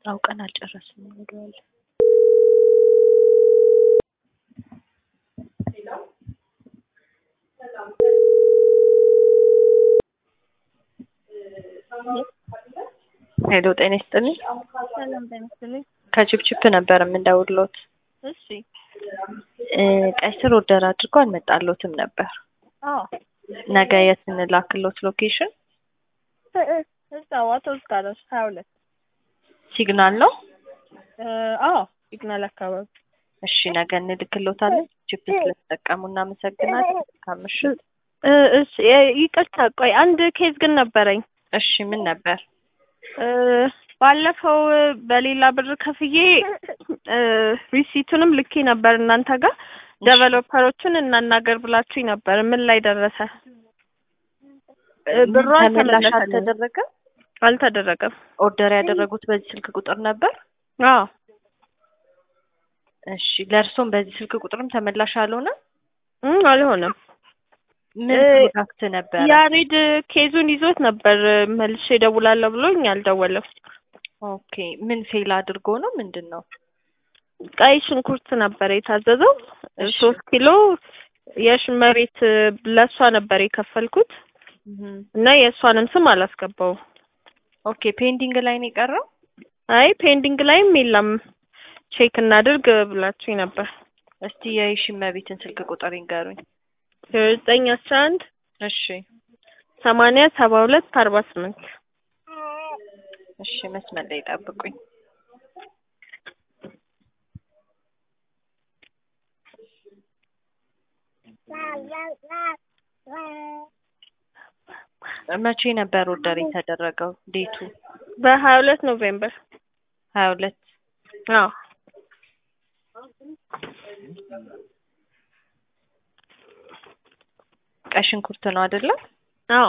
አውቀን አልጨረስንም ወደኋላ ሄሎ ጤና ይስጥልኝ ሰላም ጤና ይስጥልኝ። ከችፕችፕ ነበር የምንደውልዎት እሺ እ ቀይ ስር ኦርደር አድርጎ አልመጣልዎትም ነበር አዎ ነገ የት እንላክልዎት ሎኬሽን እ እ እዛው አውቶቡስ ጋር ነው ሀያ ሁለት ሲግናል ነው እ አዎ ሲግናል አካባቢ እሺ ነገ እንልክልዎታለን ችፕ ስለተጠቀሙ እናመሰግናለን መልካም ምሽት እ እሺ እ ይቅርታ ቆይ አንድ ኬዝ ግን ነበረኝ እሺ ምን ነበር እ ባለፈው በሌላ ብር ከፍዬ እ ሪሲቱንም ልኬ ነበር እናንተ ጋር ዴቨሎፐሮቹን እናናገር ብላችሁኝ ነበር ምን ላይ ደረሰ እ ብሩ ተመላሽ አልተመለሰልኝም አልተደረገም አልተደረገም ኦርደር ያደረጉት በዚህ ስልክ ቁጥር ነበር አዎ እሺ ለእርሶም በዚህ ስልክ ቁጥርም ተመላሽ አልሆነም እ አልሆነም ምን እ ፕሮዳክት ነበረ ያሬድ ኬዙን ይዞት ነበር መልሼ እደውላለሁ ብሎኝ አልደወለም ኦኬ ምን ፌል አድርጎ ነው ምንድን ነው ቀይ ሽንኩርት ነበር የታዘዘው እሺ። ሶስት ኪሎ የሽመቤት ለእሷ ነበር የከፈልኩት እም። እና የእሷንም ስም አላስገባውም ኦኬ ፔንዲንግ ላይ ነው የቀረው አይ ፔንዲንግ ላይም የለም ቼክ እናድርግ ብላችሁኝ ነበር እስቲ የሽመቤትን ስልክ ቁጥር ይንገሩኝ ዘጠኝ አስራ አንድ እሺ ሰማንያ ሰባ ሁለት አርባ ስምንት እሺ መስመር ላይ ጠብቁኝ መቼ ነበር ኦርደር የተደረገው ዴቱ በሀያ ሁለት ኖቬምበር ሀያ ሁለት አዎ ቀይ ሽንኩርት ነው አይደለ አዎ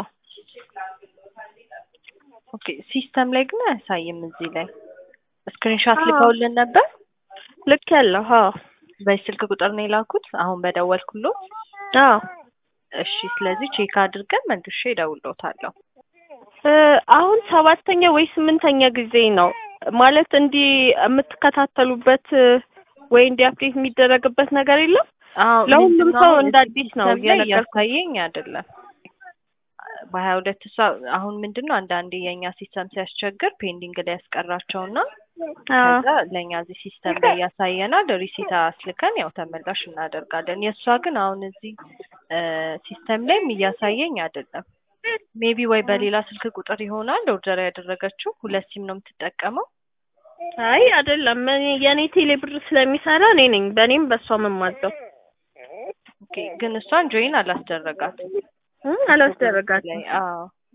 ኦኬ ሲስተም ላይ ግን አያሳይም እዚህ ላይ ስክሪንሾት ልከውልን ነበር ልክ ያለው አዎ በዚህ ስልክ ቁጥር ነው የላኩት አሁን በደወልኩሎት አዎ እሺ ስለዚህ ቼክ አድርገን መልሼ እደውልልዎታለሁ እ አሁን ሰባተኛ ወይ ስምንተኛ ጊዜ ነው ማለት እንዲህ የምትከታተሉበት ወይ እንዲህ አፕዴት የሚደረግበት ነገር የለም አዎ ለሁሉም ምንድን ነው ሰው አሁን እንደ እዚህ አዲስ ነው ሲስተም ላይ እየነገርኩት እያሳየኝ አይደለም በሀያ ሁለት እሷ አሁን ምንድን ነው አንዳንዴ የእኛ ሲስተም ሲያስቸግር ፔንዲንግ ላይ ያስቀራቸውና አዎ ከዛ ለእኛ እዚህ ሲስተም ላይ ያሳየናል ሪሲት አስልከን ያው ተመላሽ እናደርጋለን የእሷ ግን አሁን እዚህ ሲስተም ላይም እያሳየኝ አይደለም ሜቢ ወይ በሌላ ስልክ ቁጥር ይሆናል ኦርደር ያደረገችው ሁለት ሲም ነው የምትጠቀመው አይ አይደለም እኔ የኔ ቴሌ ብር ስለሚሰራ እኔ ነኝ በእኔም በእሷም የማዘው ኦኬ ግን እሷን ጆይን አላስደረጋትም እ አላስደረጋትም ላይ አዎ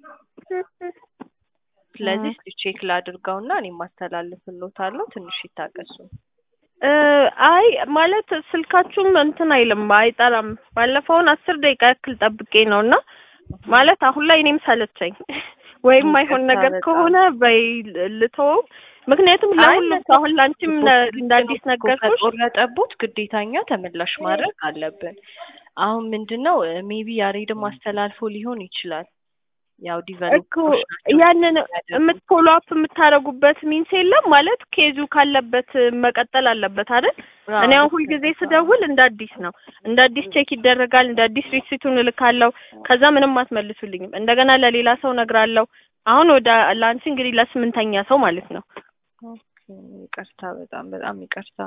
ስለዚህ እስኪ ቼክ ላድርገውና እኔም አስተላልፍልዎታለሁ ትንሽ ይታገሱ እ አይ ማለት ስልካችሁም እንትን አይልም አይጠራም ባለፈውን አስር ደቂቃ ያክል ጠብቄ ነው እና ማለት አሁን ላይ እኔም ሰለቸኝ ወይም አይሆን ይቅርታ ነገር በጣም። ከሆነ በይ ልተወው ምክንያቱም ለሁሉም ሰው አሁን ለአንቺም ነ- እንደ አዲስ ነገርኩሽ ከቆረጠቡት ግዴታኛ ተመላሽ ማድረግ አለብን አሁን ምንድን ነው ሜቢ ያሬድም አስተላልፎ ሊሆን ይችላል ያው እኮ ዲቨሎፐሮች ናቸው ያንን የሚያደርጉት። የምትፎሎ አፕ የምታደርጉበት ሚንስ የለም ማለት ኬዙ ካለበት መቀጠል አለበት አይደል አዎ፣ እኔ አሁን ልክ ሁልጊዜ ነው። ስደውል እንደ አዲስ ነው እንደ አዲስ ቼክ ይደረጋል እንደ አዲስ ሪሲቱን እልካለሁ ከዛ ምንም አትመልሱልኝም እንደገና ለሌላ ሰው ነግራለሁ አሁን ወደ ለአንቺ እንግዲህ ለስምንተኛ ሰው ማለት ነው ኦኬ፣ ይቅርታ በጣም በጣም ይቅርታ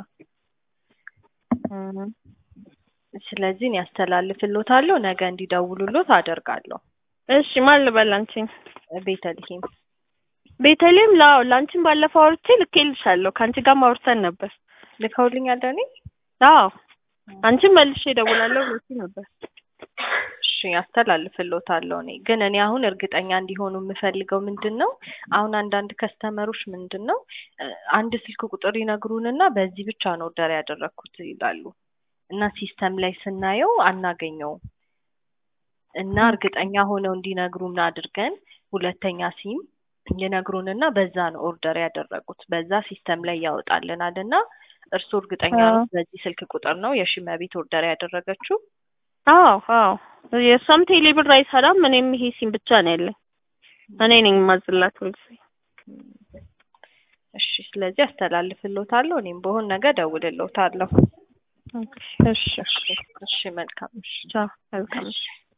ስለዚህ እኔ ያስተላልፍልዎታለሁ ነገ እንዲደውሉልዎት አደርጋለሁ እሺ ማን ልበል አንቺን ቤተልሔም ቤተልሔም ላው ለአንቺን ባለፈው አውርቼ ልኬልሻለሁ ከአንቺ ጋር ማውርተን ነበር ልከውልኛል ለእኔ አዎ አንቺን መልሼ እደውላለሁ ብለሽኝ ነበር እሺ ያስተላልፍልዎታለሁ እኔ ግን እኔ አሁን እርግጠኛ እንዲሆኑ የምፈልገው ምንድን ነው አሁን አንዳንድ ከስተመሮች ምንድን ነው እ አንድ ስልክ ቁጥር ይነግሩንና በዚህ ብቻ ነው ኦርደር ያደረግኩት ይላሉ እና ሲስተም ላይ ስናየው አናገኘውም እና እርግጠኛ ሆነው እንዲነግሩን አድርገን ሁለተኛ ሲም ይነግሩንና በዛ ነው ኦርደር ያደረጉት በዛ ሲስተም ላይ ያወጣልናል እና እርስዎ እርግጠኛ አዎ። ነው በዚህ ስልክ ቁጥር ነው የሽመቤት ኦርደር ያደረገችው አዎ አዎ የእሷም ቴሌ ብር አይሰራም እኔም ይሄ ሲም ብቻ ነው ያለኝ እኔ ነኝ የማዝላት ሁልጊዜ እሺ ስለዚህ አስተላልፍልዎታለሁ። እኔም በሆን ነገ እደውልልዎታለሁ። እሺ እሺ እሺ መልካም እሺ ቻው መልካም እሺ